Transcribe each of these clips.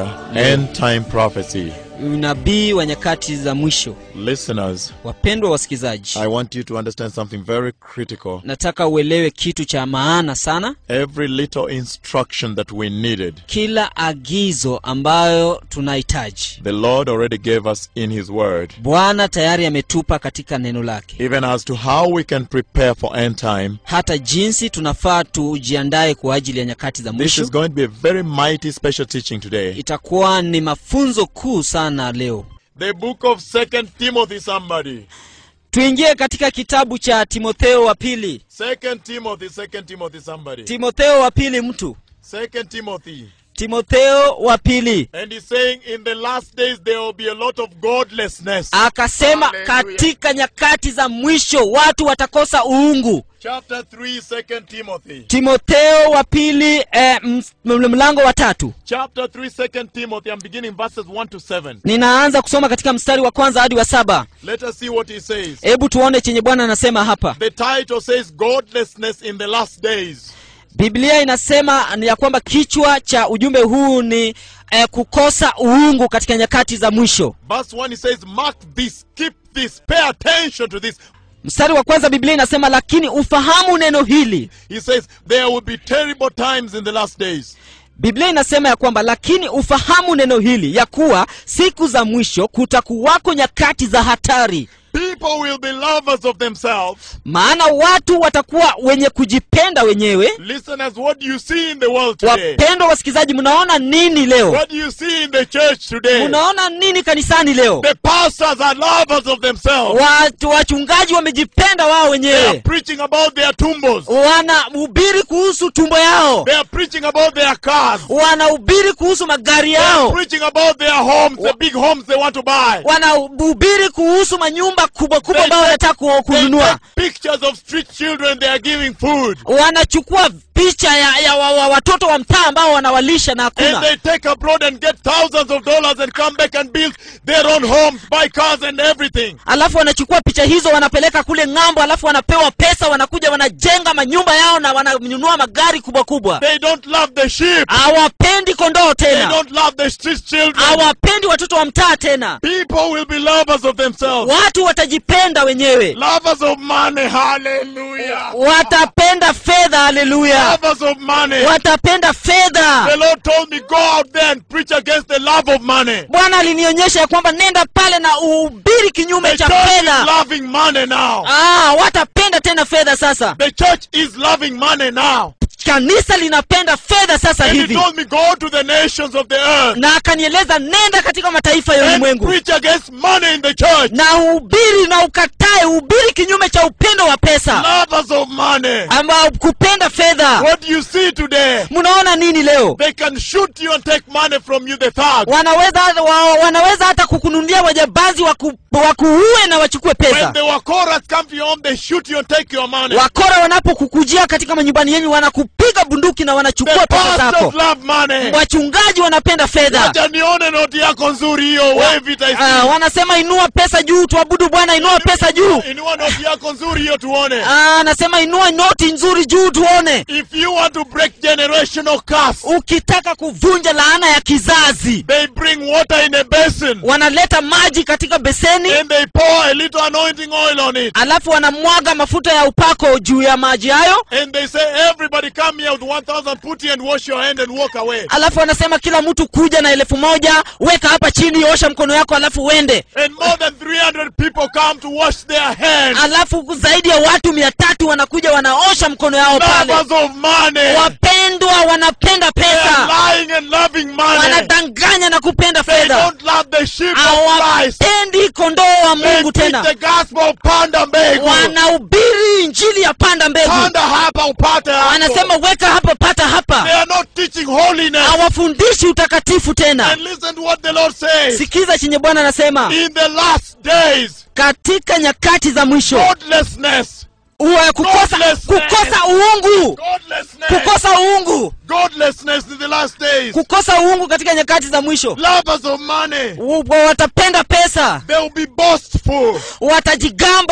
here end time prophecy. unabii wa nyakati za mwisho Listeners, wapendwa wasikizaji I want you to understand something very critical. nataka uelewe kitu cha maana sana Every little instruction that we needed, kila agizo ambayo tunahitaji the Lord already gave us in His Word. bwana tayari ametupa katika neno lake Even as to how we can prepare for end time, hata jinsi tunafaa tujiandae kwa ajili ya nyakati za this mwisho is going to be a very mighty special teaching today. itakuwa ni mafunzo kuu sana leo The book of Second Timothy, somebody. tuingie katika kitabu cha timotheo wa pili Second Timothy, Second Timothy, somebody. timotheo wa pili mtu Second Timothy. timotheo wa pili And he's saying in the last days there will be a lot of godlessness. akasema Hallelujah. katika nyakati za mwisho watu watakosa uungu Chapter 3, Second Timothy. timotheo wa pili eh, ms- m- mlango wa tatu Chapter 3, Second Timothy. I'm beginning verses 1 to 7. ninaanza kusoma katika mstari wa kwanza hadi wa saba Let us see what he says. hebu tuone chenye bwana anasema hapa The title says Godlessness in the Last Days. biblia inasema ni ya kwamba kichwa cha ujumbe huu ni eh, kukosa uungu katika nyakati za mwisho Verse 1 he says, Mark this, keep this, pay attention to this. mstari wa kwanza biblia inasema lakini ufahamu neno hili He says, There will be terrible times in the last days. biblia inasema ya kwamba lakini ufahamu neno hili ya kuwa siku za mwisho kutakuwako nyakati za hatari People will be lovers of themselves. maana watu watakuwa wenye kujipenda wenyewe Listeners, what do you see in the world today? wapendwa wasikilizaji mnaona nini leo What do you see in the church today? mnaona nini kanisani leo The pastors are lovers of themselves. watu wachungaji wamejipenda wao They are wenyewe preaching about their tumbos. wanahubiri kuhusu tumbo yao They are preaching about their cars. wanahubiri kuhusu magari They are yao preaching about their homes, the big homes they want to buy. wanahubiri kuhusu manyumba kubwa kubwa They ambayo take- wanataka ku- They kununua take pictures of street children they are giving food. wanachukua picha ya, ya wa, wa, watoto wa mtaa ambao wanawalisha na And hakuna they take abroad and get thousands of dollars and come back and build their own homes, buy cars and everything. alafu wanachukua picha hizo wanapeleka kule ng'ambo alafu wanapewa pesa wanakuja wanajenga manyumba yao na wananunua magari kubwa kubwa They don't love the sheep. hawapendi kondoo They tena don't love the street children. hawapendi watoto wa mtaa tena People will be lovers of themselves. watu watajipenda wenyewe Lovers of money. Hallelujah. watapenda fedha haleluya Lovers of money. watapenda The fedha Lord told me, go out there and preach against the love of money. bwana alinionyesha ya kwamba nenda pale na uhubiri kinyume The cha church is fedha loving money now. ah, watapenda tena fedha sasa The church is loving money now. kanisa linapenda fedha sasa And he hivi told me, go to the nations of the earth na akanieleza nenda katika mataifa ya and ulimwengu preach against money in the church. na uhubiri na ukatae uhubiri kinyume cha upendo wa pesa Lovers of money. ambao kupenda fedha What do you see today? mnaona nini leo They can shoot you and take money from you, the thugs. wanaweza wa, wanaweza hata kukununulia wajambazi waku, wakuue na wachukue When pesa the Wakoras come to your home, they shoot you and take your money. wakora wanapokukujia katika manyumbani yenyu wanakupiga bunduki na wanachukua The pesa zako pastors love money. wachungaji wanapenda fedha Wacha nione noti yako nzuri hiyo, wave it I Ah, see. wanasema inua pesa juu tuabudu bwana inua pesa juu Inua noti yako nzuri hiyo tuone. Ah, anasema inua noti nzuri juu tuone If you want to break generational curse, ukitaka kuvunja laana ya kizazi they bring water in a basin wanaleta maji katika beseni and they pour a little anointing oil on it. alafu wanamwaga mafuta ya upako juu ya maji hayo And they say, everybody come here with 1,000 put and wash your hand and walk away. alafu wanasema kila mtu kuja na elfu moja weka hapa chini osha mkono yako alafu uende And more than 300 people come to wash their hands. alafu zaidi ya watu mia tatu wanakuja wanaosha mkono yao pale Lovers of money. wapendwa wanapenda They are pesa lying and loving money. wanadanganya na kupenda They fedha don't love the sheep of Christ. hawapendi kondoo wa They mungu preach tena the gospel panda mbegu. wanahubiri injili ya panda mbegu Panda hapa upate hapo. wanasema weka hapa pata They hapa are not teaching holiness. hawafundishi utakatifu tena And listen to what the Lord says. sikiza chenye bwana anasema In the last days, katika nyakati za mwisho godlessness, uwe kukosa, Godlessness. kukosa uungu godlessness, kukosa uungu godlessness in the last days, kukosa uungu katika nyakati za mwisho lovers of money, U- watapenda pesa they will be boastful, watajigamba they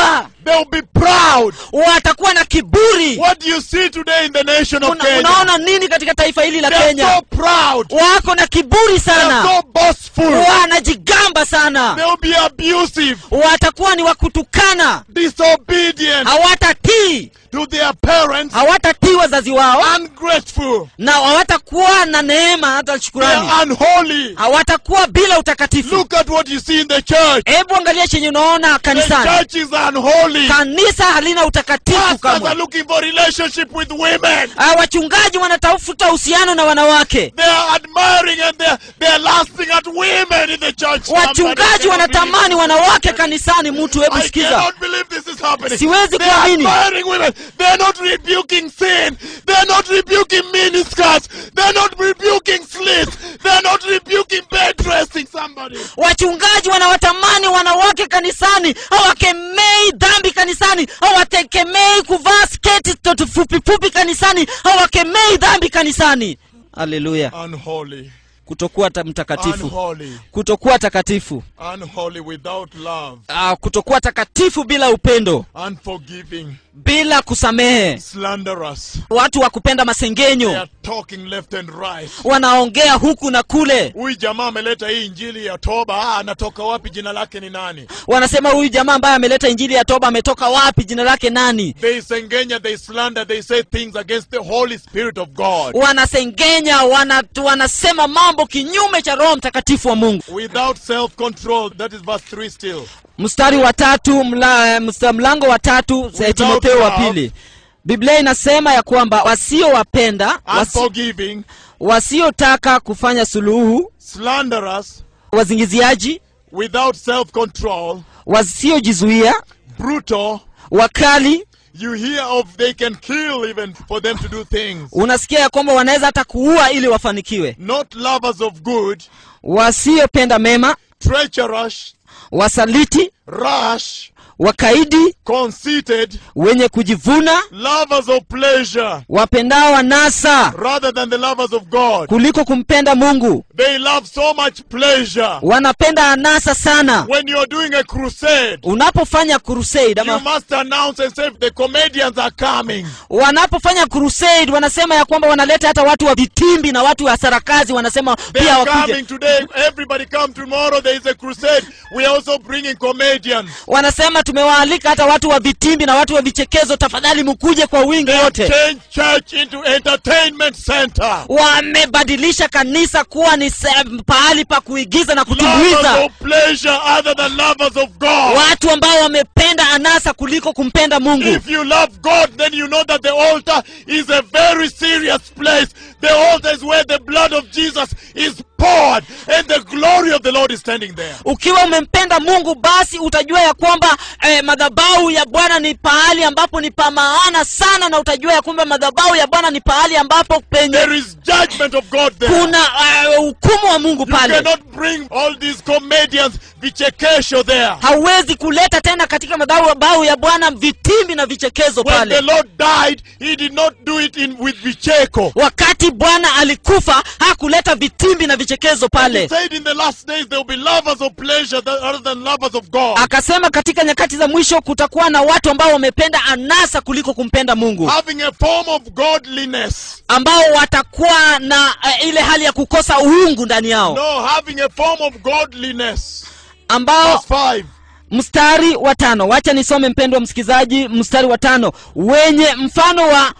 They'll be proud. watakuwa na kiburi What do you see today in the nation of Una, Kenya? unaona nini katika taifa hili la They're kenya so proud. wako na kiburi They're sana so boastful. wanajigamba sana They'll be abusive, watakuwa ni wakutukana disobedient hawatatii to their parents, hawatatii wazazi wao ungrateful. na hawatakuwa na neema hata shukurani They're unholy. hawatakuwa bila utakatifu Look at what you see in the church. hebu angalia chenye unaona The kanisani church is unholy. kanisa halina utakatifu Pastors are kamwe looking for relationship with women. Ah, wachungaji wanatafuta uhusiano na wanawake They are admiring and they're, they're lasting at women in the church. Somebody wachungaji cannot wanatamani believe wanawake this. kanisani mtu hebu I sikiza cannot believe this is happening. Siwezi They are kuamini. admiring women. They're not rebuking sin. They're not rebuking miniskirts. They're not rebuking slits. They're not rebuking bed dressing somebody. wachungaji wanawatamani wanawake kanisani hawakemei dhambi kanisani hawatekemei kuvaa sketi toto fupi fupi kanisani hawakemei dhambi kanisani haleluya Unholy. kutokuwa ta- mtakatifu Unholy. kutokuwa takatifu Unholy without love. uh, kutokuwa takatifu bila upendo Unforgiving. bila kusamehe Slanderous. watu wa kupenda They masengenyo are talking left and right. wanaongea huku na kule Huyu jamaa ameleta hii injili ya toba. Ah, anatoka wapi? Jina lake ni nani? wanasema huyu jamaa ambaye ameleta injili ya toba ametoka wapi jina lake nani They sengenya, they slander, they say things against the Holy Spirit of God. wanasengenya wana, wanasema mambo kinyume cha roho mtakatifu wa mungu Without self control. That is verse 3 still. mstari wa tatu mla, msta- mlango wa tatu Without timotheo wa love. pili biblia inasema ya kwamba wasiowapenda wasi, Unforgiving, wasiotaka kufanya suluhu slanderous, wazingiziaji without self control, wasiojizuia brutal. wakali You hear of they can kill even for them to do things. unasikia ya kwamba wanaweza hata kuua ili wafanikiwe Not lovers of good, wasiopenda mema treacherous, wasaliti rash, wakaidi conceited, wenye kujivuna lovers of pleasure wapendao wanasa rather than the lovers of God. kuliko kumpenda mungu They love so much pleasure. wanapenda anasa sana When you're doing a crusade, unapofanya crusade you ama must announce and say the comedians are coming. wanapofanya crusade wanasema ya kwamba wanaleta hata watu wa vitimbi na watu wa sarakazi wanasema They pia are wakuje coming today. Everybody come tomorrow. There is a crusade. We are also bringing comedians. wanasema tumewaalika hata watu wa vitimbi na watu wa vichekezo tafadhali mkuje kwa wingi They have wote changed church into entertainment center. wamebadilisha kanisa kuwa ni se- pahali pa kuigiza na Lovers kutumbuiza of pleasure other than lovers of God. watu ambao wamependa anasa kuliko kumpenda mungu If you love God, then you know that the altar is a very serious place. The altar is where the blood of Jesus is poured and the glory of the Lord is standing there. ukiwa umempenda mungu basi utajua ya kwamba eh, madhabahu ya bwana ni pahali ambapo ni pa maana sana na utajua ya kwamba madhabahu ya bwana ni pahali ambapo penye There is judgment of God there. kuna eh, hukumu wa mungu You pale cannot bring all these comedians, vichekesho there. hauwezi kuleta tena katika madhabahu ya bwana vitimbi na vichekezo When the pale Lord died, He did not do it in with vicheko. wakati bwana alikufa hakuleta vitimbi na vichekezo He pale said in the last days there will be lovers of pleasure than- other than lovers of God. akasema katika nyakati za mwisho kutakuwa na watu ambao wamependa anasa kuliko kumpenda mungu Having a form of godliness. ambao watakuwa na uh, ile hali ya kukosa uungu ndani yao No, having a form of godliness. ambao Verse 5. mstari wa tano wacha nisome mpendwa msikilizaji mstari wa tano wenye mfano wa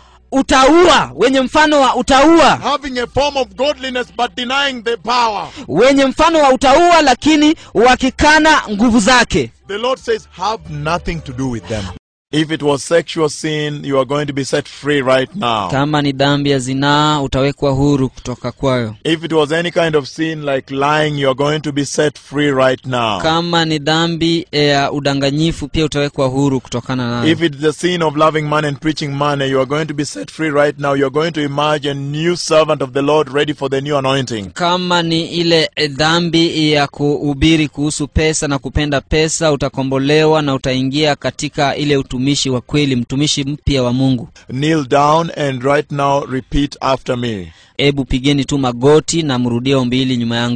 utaua wenye mfano wa utaua Having a form of godliness but denying the power. wenye mfano wa utaua lakini wakikana nguvu zake The Lord says, have nothing to do with them. If it was sexual sin, you are going to be set free right now. kama ni dhambi ya zinaa utawekwa huru kutoka kwayo If it was any kind of sin like lying, you are going to be set free right now. kama ni dhambi ya udanganyifu pia utawekwa huru kutokana nayo If it's the sin of loving money and preaching money, you are going to be set free right now. You are going to emerge a new servant of the Lord ready for the new anointing. kama ni ile eh, dhambi ya kuhubiri kuhusu pesa na kupenda pesa utakombolewa na utaingia katika ile utumishi wa kweli mtumishi mpya wa mungu Kneel down and right now repeat after me. hebu pigeni tu magoti na mrudie ombi hili nyuma yangu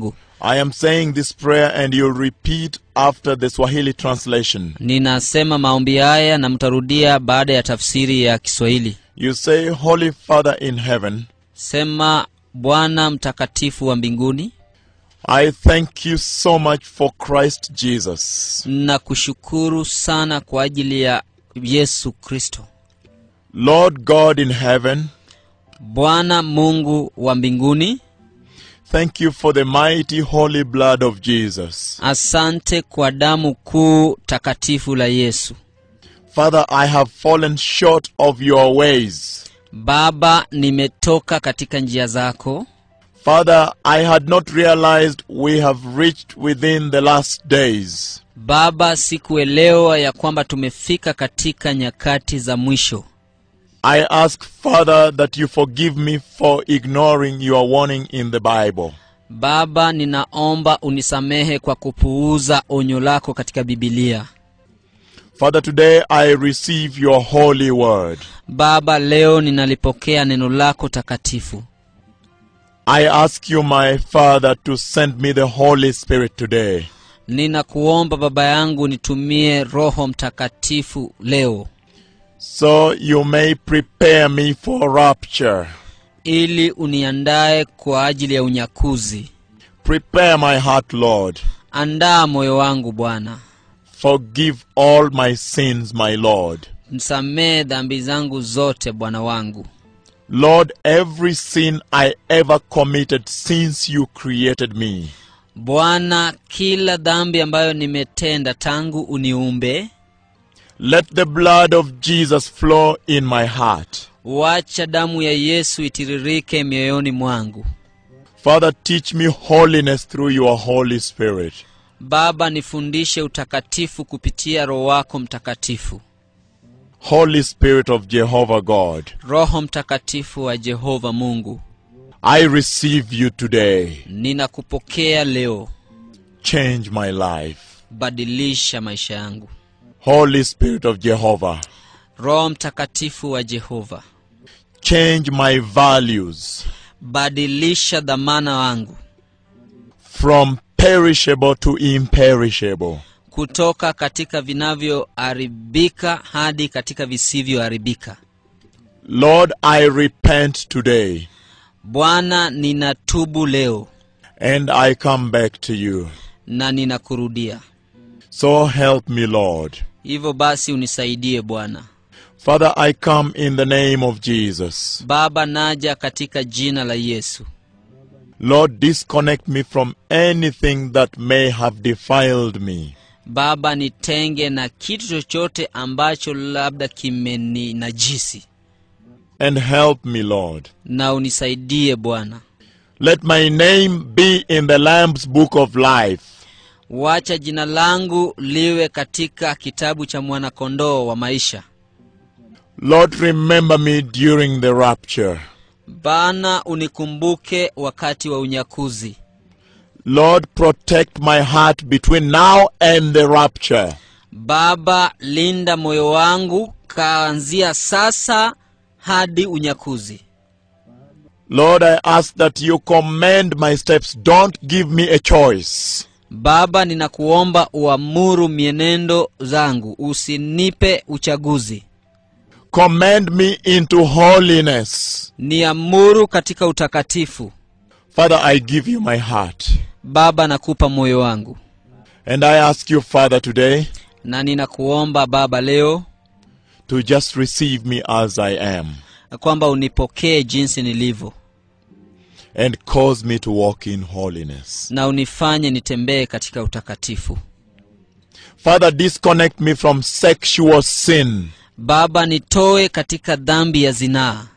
I am saying this prayer and you'll repeat after the Swahili translation. ninasema maombi haya na mtarudia baada ya tafsiri ya kiswahili You say, Holy Father in heaven, sema bwana mtakatifu wa mbinguni I thank you so much for Christ Jesus. na kushukuru sana kwa ajili ya yesu kristo Lord God in heaven, bwana mungu wa mbinguni thank you for the mighty holy blood of Jesus. asante kwa damu kuu takatifu la yesu Father, I have fallen short of your ways. baba nimetoka katika njia zako Father, I had not realized we have reached within the last days. baba sikuelewa ya kwamba tumefika katika nyakati za mwisho I ask, Father, that you forgive me for ignoring your warning in the Bible. baba ninaomba unisamehe kwa kupuuza onyo lako katika bibilia Father, today I receive your holy word. baba leo ninalipokea neno lako takatifu I ask you, my Father, to send me the Holy Spirit today. ninakuomba baba yangu nitumie roho mtakatifu leo so you may prepare me for rapture. ili uniandae kwa ajili ya unyakuzi Prepare my heart, Lord. andaa moyo wangu bwana Forgive all my sins, my Lord. msamehe dhambi zangu zote bwana wangu Lord, every sin I ever committed since you created me, bwana kila dhambi ambayo nimetenda tangu uniumbe let the blood of Jesus flow in my heart. wacha damu ya yesu itiririke mioyoni mwangu Father, teach me holiness through your Holy Spirit. baba nifundishe utakatifu kupitia roho wako mtakatifu Holy Spirit of Jehovah God, roho mtakatifu wa jehova mungu I receive you today. ninakupokea leo Change my life. badilisha maisha yangu Holy Spirit of Jehovah, roho mtakatifu wa jehova change my values badilisha dhamana wangu from perishable to imperishable. kutoka katika vinavyoharibika hadi katika visivyoharibika Lord, I repent today bwana ninatubu leo and I come back to you. na ninakurudia So help me, Lord. hivyo basi unisaidie bwana Father, I come in the name of Jesus. baba naja katika jina la yesu Lord, disconnect me from anything that may have defiled me. baba nitenge na kitu chochote ambacho labda kimeninajisi And help me, Lord. na unisaidie bwana Let my name be in the Lamb's book of life. wacha jina langu liwe katika kitabu cha mwanakondoo wa maisha Lord, remember me during the rapture. bana unikumbuke wakati wa unyakuzi Lord, protect my heart between now and the rapture. baba linda moyo wangu kaanzia sasa hadi unyakuzi Lord, I ask that you command my steps. Don't give me a choice. baba ninakuomba uamuru mienendo zangu usinipe uchaguzi Command me into holiness. niamuru katika utakatifu Father, I give you my heart. baba nakupa moyo wangu And I ask you, Father, today na ninakuomba baba leo to just receive me as I am kwamba unipokee jinsi nilivyo and cause me to walk in holiness. na unifanye nitembee katika utakatifu Father, disconnect me from sexual sin. baba nitoe katika dhambi ya zinaa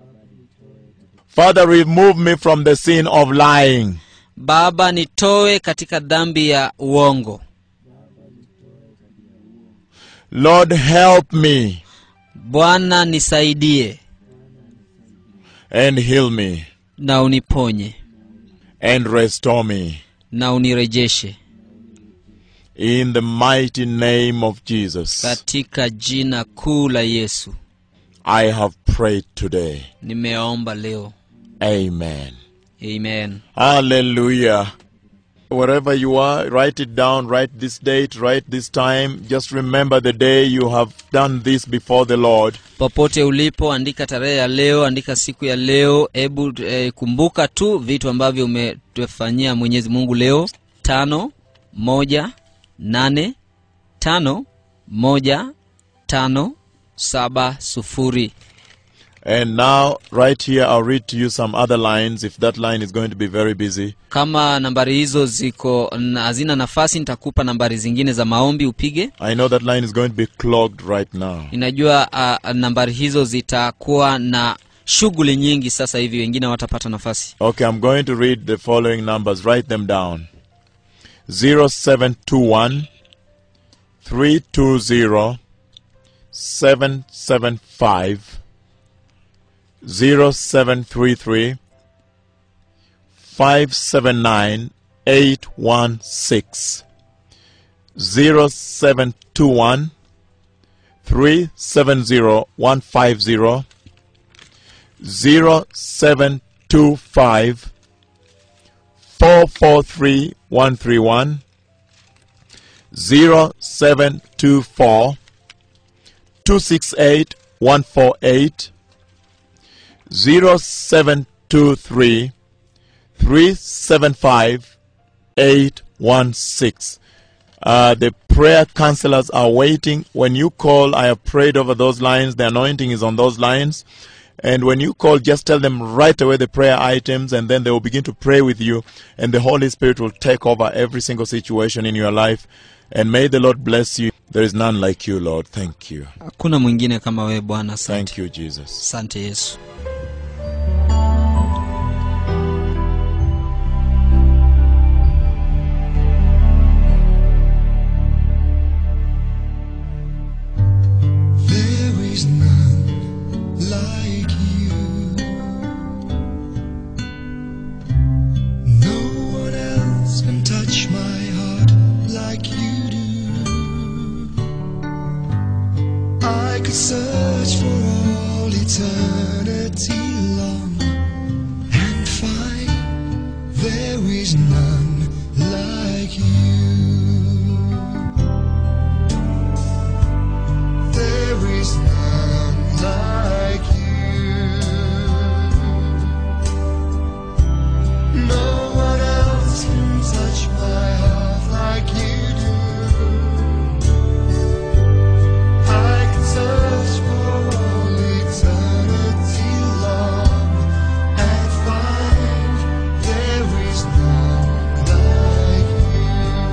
Father, remove me from the sin of lying. baba nitoe katika dhambi ya uongo Lord, help me bwana nisaidie and heal me na uniponye and restore me. na unirejeshe In the mighty name of Jesus, katika jina kuu la yesu I have prayed today. nimeomba leo Amen. amen Hallelujah. wherever you are, write it down, write this date, write this time. Just remember the day you have done this before the Lord. popote ulipo andika tarehe ya leo andika siku ya leo hebu eh, kumbuka tu vitu ambavyo umetufanyia mwenyezi mungu leo tano moja nane tano moja tano saba sufuri And now, right here, I'll read to you some other lines if that line is going to be very busy. kama nambari hizo ziko na- hazina nafasi nitakupa nambari zingine za maombi upige I know that line is going to be clogged right now. ninajua uh, nambari hizo zitakuwa na shughuli nyingi sasa hivi wengine watapata nafasi Okay, I'm going to read the following numbers. Write them down 0721 320 775 0733 579 816 0721 370 150 0725 443 131 0724 268 148 0723 375 816 uh, the prayer counselors are waiting. When you call, I have prayed over those lines. The anointing is on those lines. And when you call, just tell them right away the prayer items, and then they will begin to pray with you. And the Holy Spirit will take over every single situation in your life. And may the Lord bless you. There is none like you, Lord. Thank you. hakuna mwingine kama wewe bwana asante Thank you, Jesus. asante yesu There is none like you. No one else can touch my heart like you do. I could search for all eternity long and find there is none like you. There is none like you. No one else can touch my heart like you do. I can search for all eternity long and find there is none like you.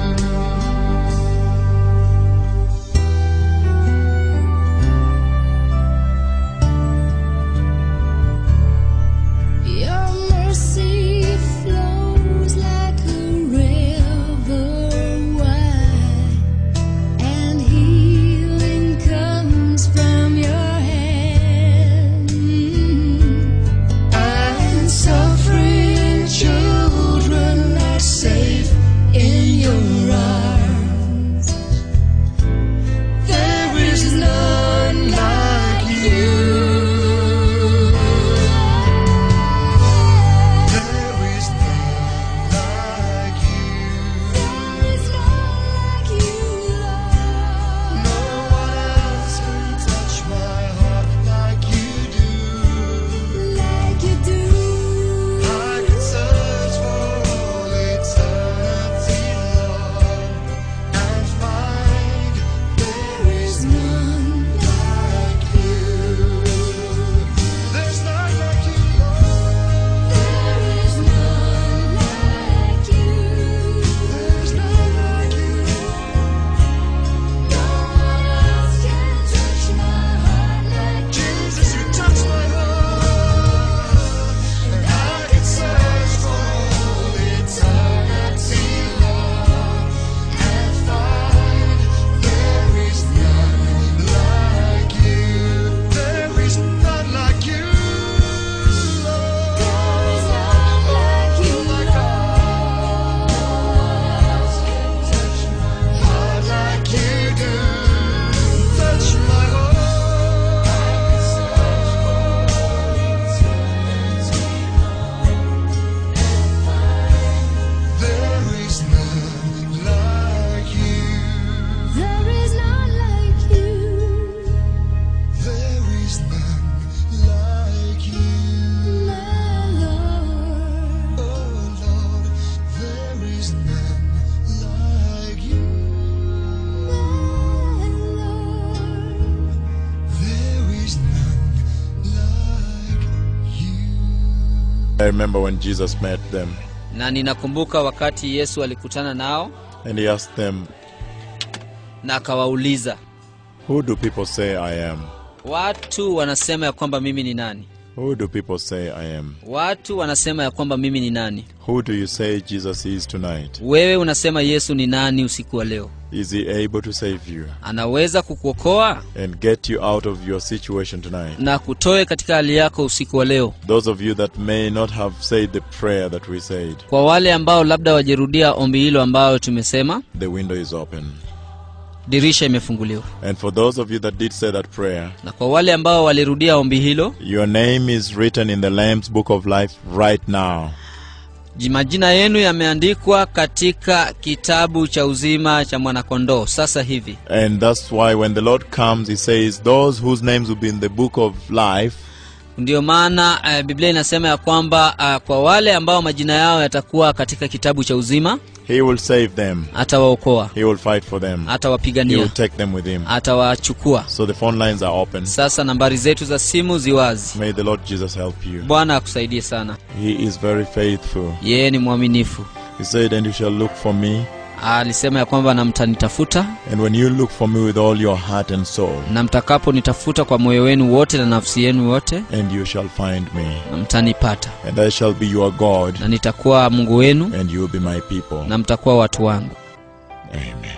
I remember when Jesus met them na ninakumbuka wakati yesu alikutana nao and he asked them, na akawauliza Who do people say I am? watu wanasema ya kwamba mimi ni nani Who do people say I am? watu wanasema ya kwamba mimi ni nani Who do you say Jesus is tonight? wewe unasema yesu ni nani usiku wa leo Is he able to save you anaweza kukuokoa and get you out of your situation tonight? na kutoe katika hali yako usiku wa leo Those of you that may not have said the prayer that we said, kwa wale ambao labda wajerudia ombi hilo ambayo tumesema the window is open. dirisha imefunguliwa And for those of you that did say that prayer, na kwa wale ambao walirudia ombi hilo your name is written in the Lamb's book of life right now. ji- majina yenu yameandikwa katika kitabu cha uzima cha mwanakondoo sasa hivi And that's why when the Lord comes, He says, Those whose names will be in the book of life, ndiyo maana uh, biblia inasema ya kwamba uh, kwa wale ambao majina yao yatakuwa katika kitabu cha uzima He will save them. atawaokoa He will fight for them. He will atawapigania take them with Him. atawachukua So the phone lines are open. sasa nambari zetu za simu ziwazi May the Lord Jesus help you. bwana akusaidie sana He is very faithful. yeye ni mwaminifu He said, And you shall look for me. alisema ya kwamba na mtanitafuta And when you look for me with all your heart and soul, na mtakaponitafuta kwa moyo wenu wote na nafsi yenu yote and you shall find me. na mtanipata And I shall be your God, na nitakuwa mungu wenu and you will be my people. na mtakuwa watu wangu Amen.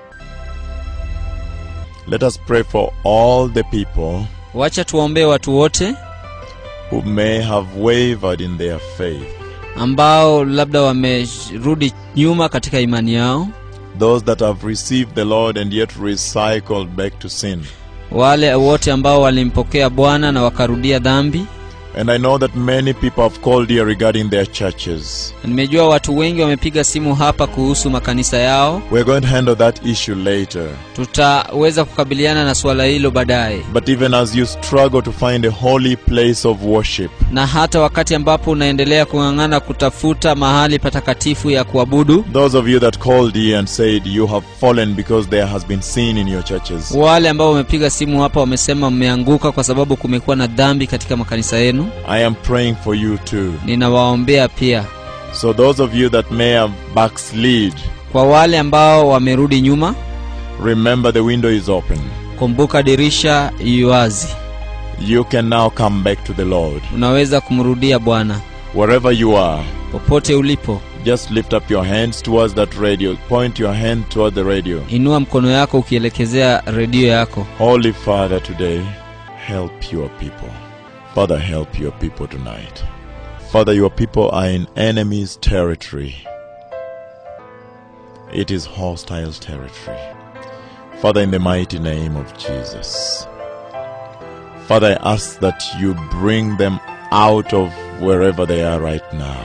Let us pray for all the people wacha tuwaombee watu wote who may have wavered in their faith. ambao labda wamerudi nyuma katika imani yao Those that have received the Lord and yet recycled back to sin. wale wote ambao walimpokea bwana na wakarudia dhambi And I know that many people have called here regarding their churches. nimejua watu wengi wamepiga simu hapa kuhusu makanisa yao We're going to handle that issue later. tutaweza kukabiliana na suala hilo baadaye But even as you struggle to find a holy place of worship, na hata wakati ambapo unaendelea kung'ang'ana kutafuta mahali patakatifu ya kuabudu those of you that called here and said you have fallen because there has been sin in your churches, wale ambao wamepiga simu hapa wamesema mmeanguka kwa sababu kumekuwa na dhambi katika makanisa yenu I am praying for you too. ninawaombea pia So those of you that may have backslid, kwa wale ambao wamerudi nyuma remember the window is open. kumbuka dirisha iwazi You can now come back to the Lord. unaweza kumrudia bwana Wherever you are, popote ulipo just lift up your hands towards that radio. Point your hand toward the radio. inua mkono yako ukielekezea redio yako Holy Father, today, help your people. Father, help your people tonight. Father, your people are in enemy's territory. It is hostile territory. Father, in the mighty name of Jesus. Father, I ask that you bring them out of wherever they are right now.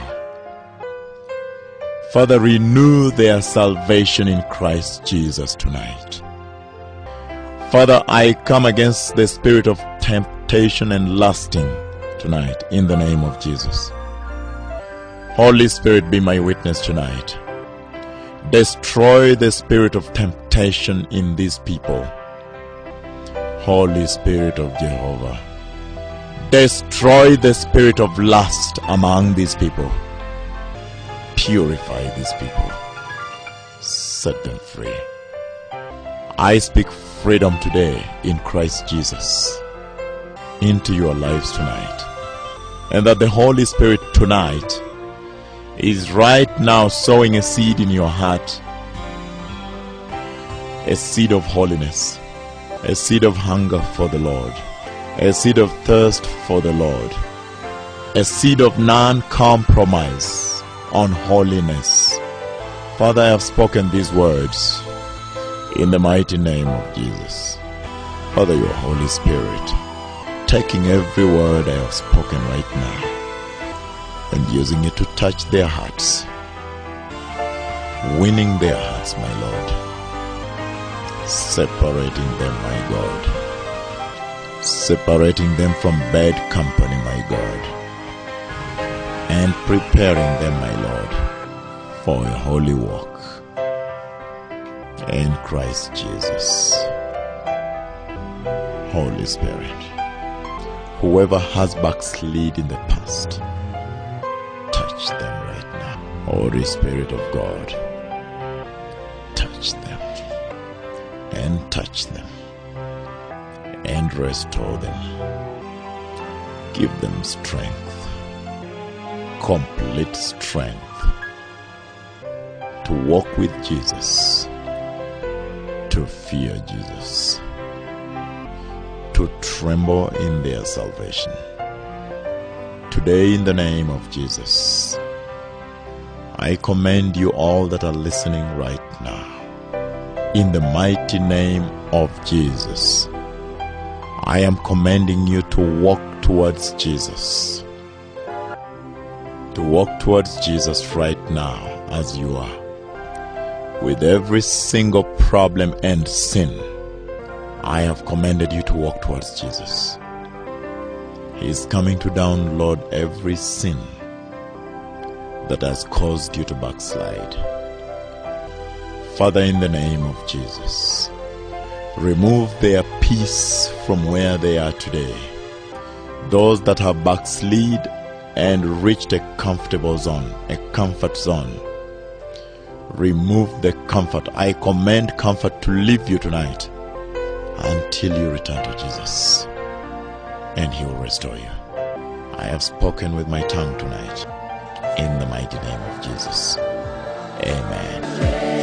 Father, renew their salvation in Christ Jesus tonight. Father, I come against the spirit of temptation and lusting tonight in the name of Jesus. Holy Spirit, be my witness tonight. Destroy the spirit of temptation in these people. Holy Spirit of Jehovah. Destroy the spirit of lust among these people. Purify these people. Set them free. I speak freedom today in Christ Jesus into your lives tonight. And that the Holy Spirit tonight is right now sowing a seed in your heart a seed of holiness, a seed of hunger for the Lord, a seed of thirst for the Lord, a seed of non compromise on holiness. Father, I have spoken these words in the mighty name of Jesus. Father, your Holy Spirit, taking every word I have spoken right now and using it to touch their hearts, winning their hearts, my Lord, separating them, my God, separating them from bad company, my God, and preparing them, my Lord, for a holy walk in Christ Jesus. Holy Spirit, whoever has backslid in the past, touch them right now. Holy Spirit of God, touch them and touch them and restore them. Give them strength, complete strength to walk with Jesus, to fear Jesus, to tremble in their salvation. Today, in the name of Jesus, I commend you all that are listening right now. In the mighty name of Jesus, I am commending you to walk towards Jesus. To walk towards Jesus right now as you are. With every single problem and sin, I have commanded you to walk towards Jesus. He is coming to download every sin that has caused you to backslide. Father, in the name of Jesus, remove their peace from where they are today. Those that have backslid and reached a comfortable zone, a comfort zone, remove the comfort. I command comfort to leave you tonight until you return to Jesus, and He will restore you. I have spoken with my tongue tonight in the mighty name of Jesus. Amen.